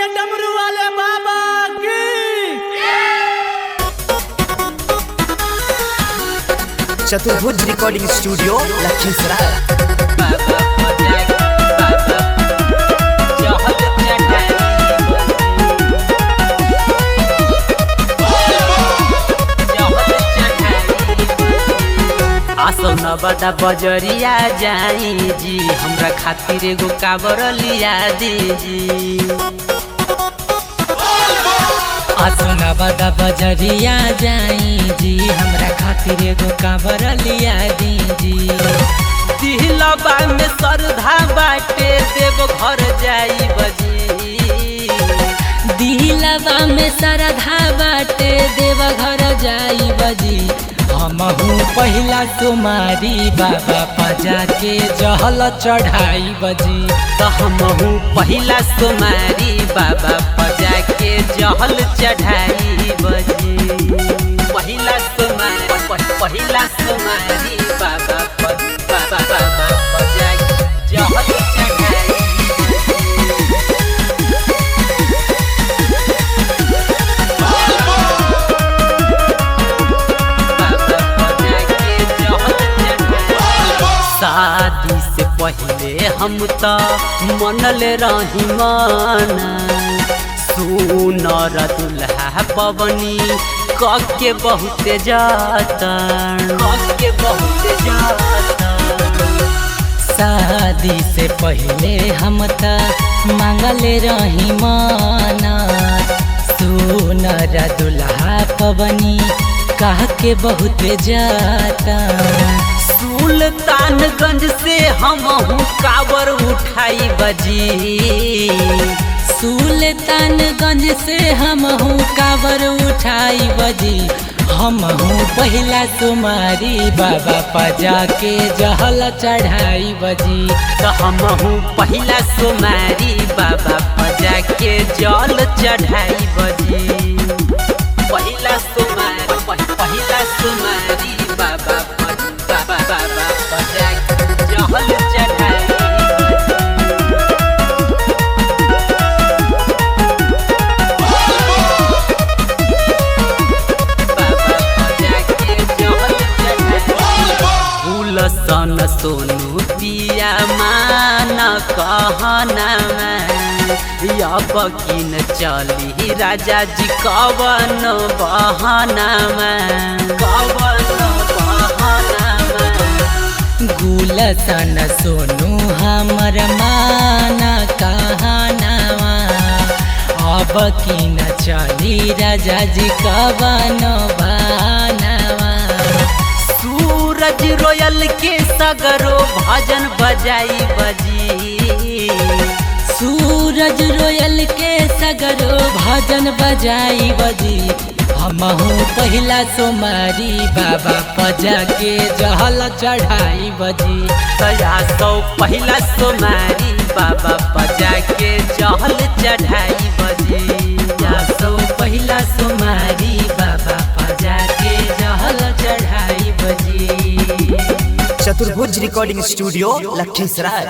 बोलिए डमरू वाले बाबा की चतुर्भुज रिकॉर्डिंग स्टूडियो लखीसराय आसो न बड़ा बजरिया जाई जी हमरा खातिर एगो काबर लिया दीजी आसो न बड़ा बजरिया जाई जी हमरा खातिर एगो काबर लिया दीजी दिलबा में श्रद्धा बाटे देव घर जाई बजी दिलबा में श्रद्धा बाटे देव घर जाई बजी हमहू पहिला तुम्हारी बाबा पजा के जहल चढ़ाई बजी तो हमहू पहिला तुम्हारी बाबा पजा के जहल चढ़ाई बजी पहिला तुम्हारी पहिला तुम्हारी बाबा प- बाबा बाबा पजा के जहल चढ़ाई बाबा पजा के जहल चढ़ाई शादी से पहले हम तो मनल रही माना सुनर दुल्हा पवनी कके बहुत जातन कके बहुत जातन शादी से पहले हम त मांगल रही माना सुनर दुल्हा पवनी कह के बहुत जाता सुल्तानगंज से हम काबर उठाई बजी सुल्तानगंज से हम काबर उठाई बजी हम पहिला तुम्हारी बाबा पजा के जहल चढ़ाई बजी तो हम पहिला तुम्हारी बाबा पजा के जल चढ़ाई बजी पहिला तुम्हारी पहिला तुम्हारी बाबा प- बाबा बाबा पजा के जहल चढ़ाई बाबा पजा के जहल चढ़ाई फूल सन सोनू पिया मान कहना अब किन चली राजा जी कवन बहना कवन बहना गुलसन सोनू हमर माना कहनावा अब की न चली राजा जी कवन बहनावा सूरज रोयल के सगरो भजन बजाई बजी सूरज रोयल के सगरो भजन बजाई बजी हमहू पहिला सोमारी बाबा पजा के जहल चढ़ाई बजी तया सौ पहिला सोमारी बाबा पजा के जहल चढ़ाई बजी या सौ पहिला सोमारी बाबा पजा के जहल चढ़ाई बजी चतुर्भुज रिकॉर्डिंग स्टूडियो लखीसराय